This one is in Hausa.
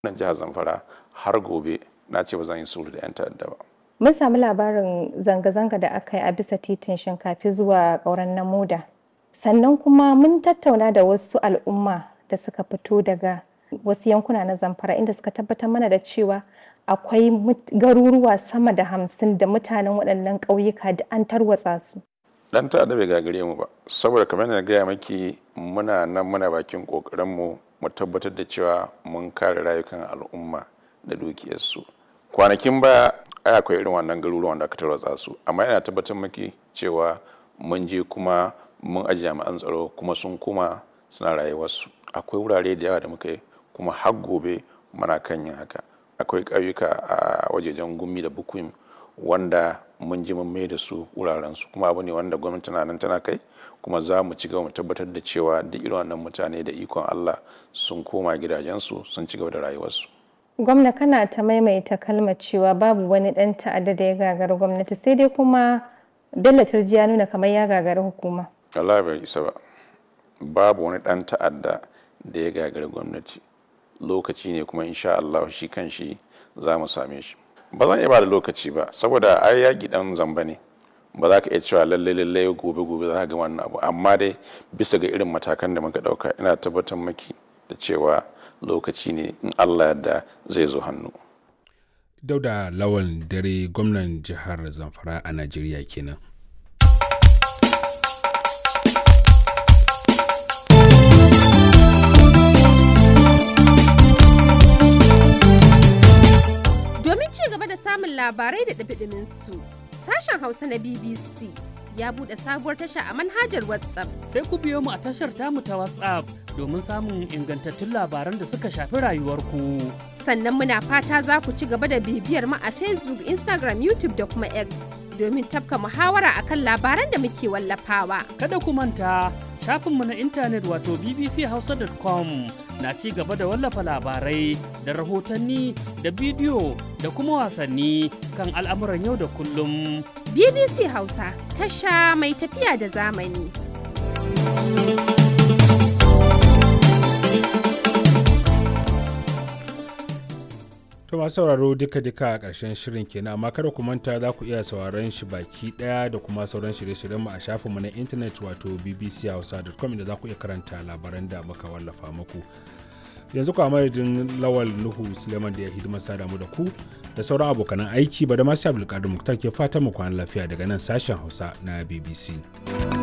nan jihar zamfara har gobe na ce ba zan yi sulhu da 'yan ta'adda ba Mun sami labarin zanga-zanga da aka yi a bisa titin shinkafi zuwa ƙauren Namuda. Sannan kuma mun tattauna da wasu al'umma da suka fito daga wasu yankuna na Zamfara inda suka tabbatar mana da cewa akwai garuruwa sama da hamsin da mutanen waɗannan ƙauyuka da an tarwatsa su. dan ta'adda bai gagare mu ba saboda kamar na gaya maki muna nan muna bakin ƙoƙarinmu mu tabbatar da cewa mun kare rayukan al'umma da dukiyarsu kwanakin baya ai akwai irin wannan garuruwan da aka tarwatsa su amma yana tabbatar maki cewa mun je kuma mun aji jami'an tsaro kuma sun kuma suna rayuwarsu akwai wurare da yawa da muka yi kuma har gobe muna kan yin haka akwai ƙauyuka a wajejen gumi da bukuim wanda mun ji mun mai da su wuraren su kuma abu ne wanda gwamnati na nan tana kai kuma za mu ci gaba mu tabbatar da cewa duk irin wannan mutane da ikon Allah sun koma gidajensu sun ci gaba da rayuwarsu Gwamna kana ta maimaita kalmar cewa babu wani ɗan ta'adda da ya gagari gwamnati sai dai kuma Bello Turji ya nuna kamar ya gagari hukuma. Allah bai isa ba babu wani ɗan ta'adda da ya gagari gwamnati lokaci ne kuma insha Allah shi kan shi za mu same shi ba zan iya ba da lokaci ba saboda ai yaƙi ɗan zamba ne ba za ka iya cewa lallai lallai gobe gobe za ka ga wannan abu amma dai bisa ga irin matakan da muka ɗauka ina tabbatar maki da cewa lokaci ne in Allah yadda zai zo hannu dauda lawan dare gwamnan jihar zamfara a najeriya kenan domin ci gaba da samun labarai da ɗabiɗimin su sashen hausa na bbc ya buɗe sabuwar tasha a manhajar whatsapp sai ku biyo mu a tashar tamu ta WhatsApp domin samun ingantattun labaran da suka shafi rayuwarku. sannan muna fata za ku ci gaba da bibiyar mu a facebook instagram youtube da kuma x domin tafka muhawara akan labaran da muke wallafawa Kada ku manta shafinmu na intanet wato bbchausa.com na ci gaba da wallafa labarai da rahotanni da bidiyo da kuma wasanni kan al'amuran yau da kullum. bbc hausa tasha mai tafiya da zamani To masu sauraro duka-duka a ƙarshen shirin kenan amma kada ku manta za ku iya sauraron shi baki ɗaya da kuma sauran shirye-shiryenmu a shafinmu na intanet wato bbchausa.com inda za ku iya karanta labaran da muka wallafa muku. Yanzu kwa madadin Lawal Nuhu Suleiman da ya hidima sada mu da ku da sauran abokanan aiki ba da masu Abdulkadir Muktar ke fatan mu kwana lafiya daga nan sashen Hausa na BBC.